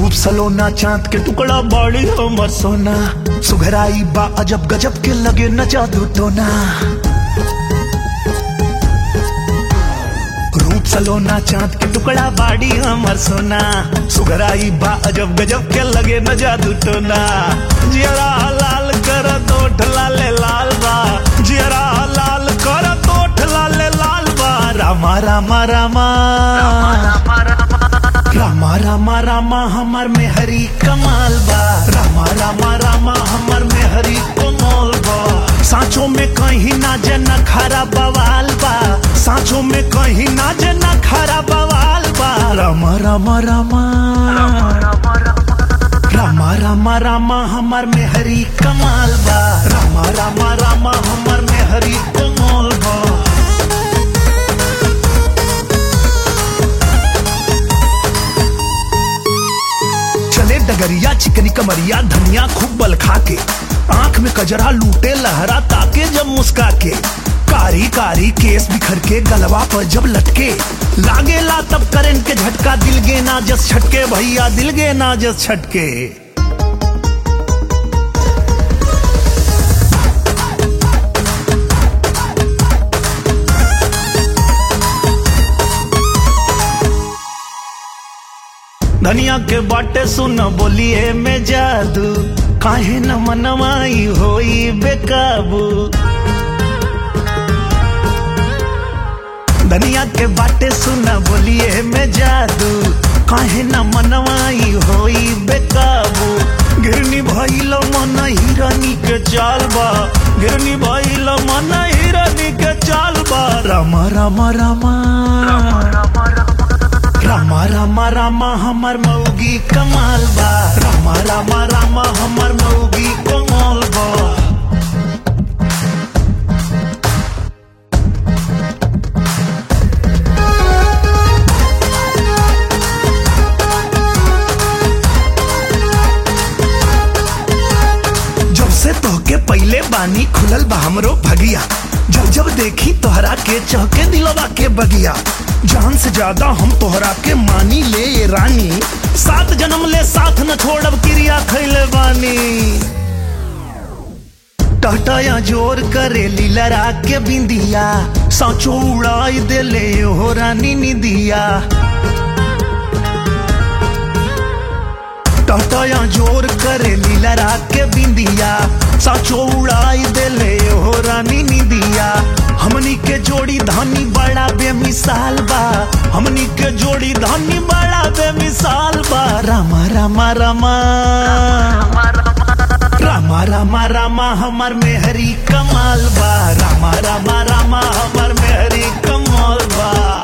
रूप सलोना चांद के टुकड़ा बड़ी हमर सोना सुघराई बा अजब गजब के लगे न जादू टोना रूप सलोना चांद के टुकड़ा बाड़ी हमर सोना सुघराई बा अजब गजब के लगे न जादू टोना जियरा लाल कर तोठ लाले लाल बा जियरा लाल कर तोठ लाले लाल बा रामा रामा रामा रामा रामा रामा हमर में हरी कमाल बा रामा रामा रामा हमर में हरी कमाल बा सांचो में कहीं ना जना खरा बवाल बा सांचो में कहीं ना जना खरा बवाल बा रामा रामा रामा रामा रामा रामा हमर में हरी कमाल बा रामा रामा रामा हमर में हरी कमाल बा चले डगरिया चिकनी कमरिया धनिया खूब बल खा के आंख में कजरा लूटे लहरा ताके जब मुस्का के कारी कारी केस बिखर के गलवा पर जब लटके लागेला तब करंट के झटका दिल गे ना जस छटके भैया दिल गे ना जस छटके धनिया के बाटे सुन बोलिए में जादू काहे न मनवाई होई बेकाबू धनिया के बाटे सुन बोलिए में जादू काहे न मनवाई होई बेकाबू गिरनी भइल मन हिरनी के चाल बा गिरनी भइल मन हिरनी के चाल बा रामा रामा रामा रामा रामा रामा हमर मौगी कमाल बा रामा रामा रामा हमर मौगी कमाल बा जब से तोहके पहले बानी खुलल बा हमरो भगिया जब जब देखी तोहरा के चहके दिलवा के बगिया जान से ज्यादा हम तोहरा के मानी ले ये रानी सात जन्म ले साथ न छोड़ब क्रिया खैले बानी टहटया जोर करे लीलरा के बिंदिया साचो उड़ाई देले हो रानी निदिया टहटया जोर करे लीलरा के बिंदिया साचो उड़ाई देले हो रानी निदिया हमनी के जोड़ी धानी बड़ा बेमिसाल बा हमनी के जोड़ी धानी बड़ा बेमिसाल बा रामा रामा रामा रामा रामा रामा हमर में हरी कमाल बा रामा रामा रामा हमर में हरी कमाल बा